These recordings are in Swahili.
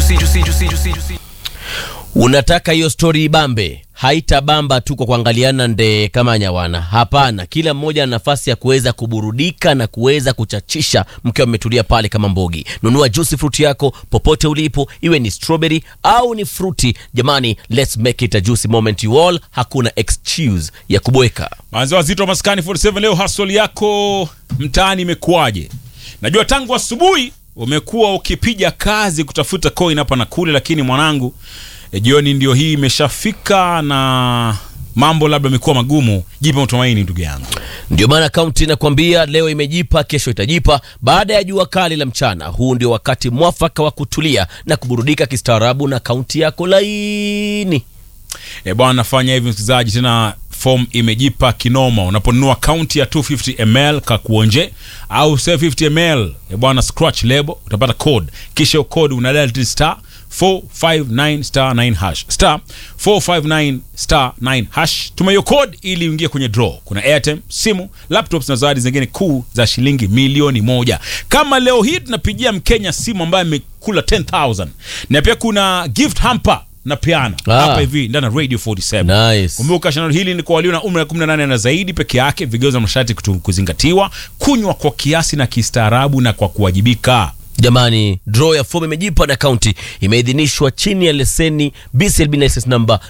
juicy, juicy, juicy, juicy, juicy. Unataka hiyo stori ibambe, haitabamba tu kwa kuangaliana nde kama nyawana. Hapana, kila mmoja ana nafasi ya kuweza kuburudika na kuweza kuchachisha mkiwa mmetulia pale kama mbogi. Nunua juicy fruit yako popote ulipo, iwe ni strawberry au ni fruti. Jamani, let's make it a juicy moment you all. Hakuna excuse ya kubweka. Manzi wazito wa maskani 47 leo hustle yako mtaani imekuwaje? Najua tangu asubuhi umekuwa ukipiga kazi kutafuta coin hapa na kule, lakini mwanangu e, jioni ndio hii imeshafika na mambo labda amekuwa magumu. Jipe matumaini ndugu yangu. Ndio maana kaunti inakwambia leo imejipa, kesho itajipa. Baada ya jua kali la mchana, huu ndio wakati mwafaka wa kutulia na kuburudika kistaarabu na kaunti yako laini. E bwana, nafanya hivi msikilizaji, tena form imejipa kinoma. Unaponunua kaunti ya 250 ml kakuonje au 750 ml e bwana, scratch label utapata code, kisha hiyo code una dial star 459 star 9 hash star 459 star 9 hash. Tuma hiyo code ili uingie kwenye draw. Kuna airtime, simu, laptops na zawadi zingine kuu za shilingi milioni moja. Kama leo hii tunapigia Mkenya simu ambaye amekula 10000 na pia kuna gift hamper na piano Ah. hapa hivi ndani ya Radio 47. Nice. Kumbuka shindano hili ni kwa walio na umri wa 18 na zaidi peke yake. Vigezo na masharti kutu- kuzingatiwa. Kunywa kwa kiasi na kistaarabu na kwa kuwajibika. Jamani, draw ya fomu imejipa na kaunti imeidhinishwa chini ya leseni BCLB license number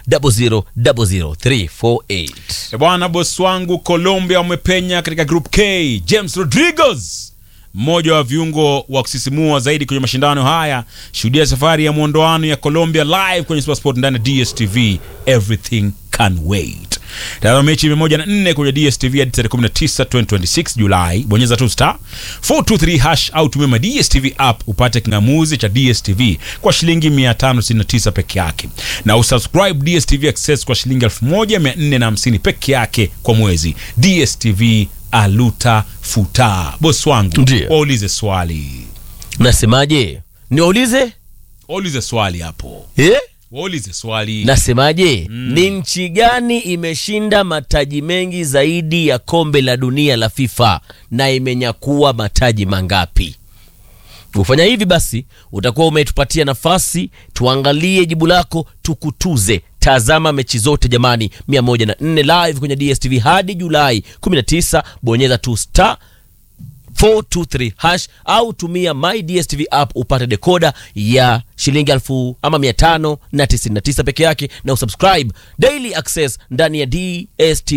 0000348. E bwana, bosi wangu Colombia wamepenya katika group K. James Rodriguez, mmoja wa viungo wa kusisimua zaidi kwenye mashindano haya. Shuhudia safari ya mwondoano ya Colombia live kwenye Supersport ndani ya DSTV. Everything can wait. Tazama mechi mia moja na nne kwenye DSTV hadi tarehe 19 2026 Julai. Bonyeza tu star 423 hash au tumia ma DSTV app upate kingamuzi cha DSTV kwa shilingi 569 peke yake, na usubscribe DSTV Access kwa shilingi 1450 peke yake kwa mwezi. DSTV aluta futa. Bosi wangu, Ndiyo. waulize swali, Nasemaje? Niwaulize waulize swali hapo, eh? waulize swali. Nasemaje? Ni nchi gani imeshinda mataji mengi zaidi ya kombe la dunia la FIFA na imenyakua mataji mangapi? Kufanya hivi basi, utakuwa umetupatia nafasi tuangalie jibu lako, tukutuze. Tazama mechi zote jamani, 104 live kwenye DSTV hadi Julai 19. Bonyeza tu star 423 hash au tumia my DSTV app upate dekoda ya shilingi elfu ama mia tano na tisini na tisa peke yake, na usubscribe daily access ndani ya DSTV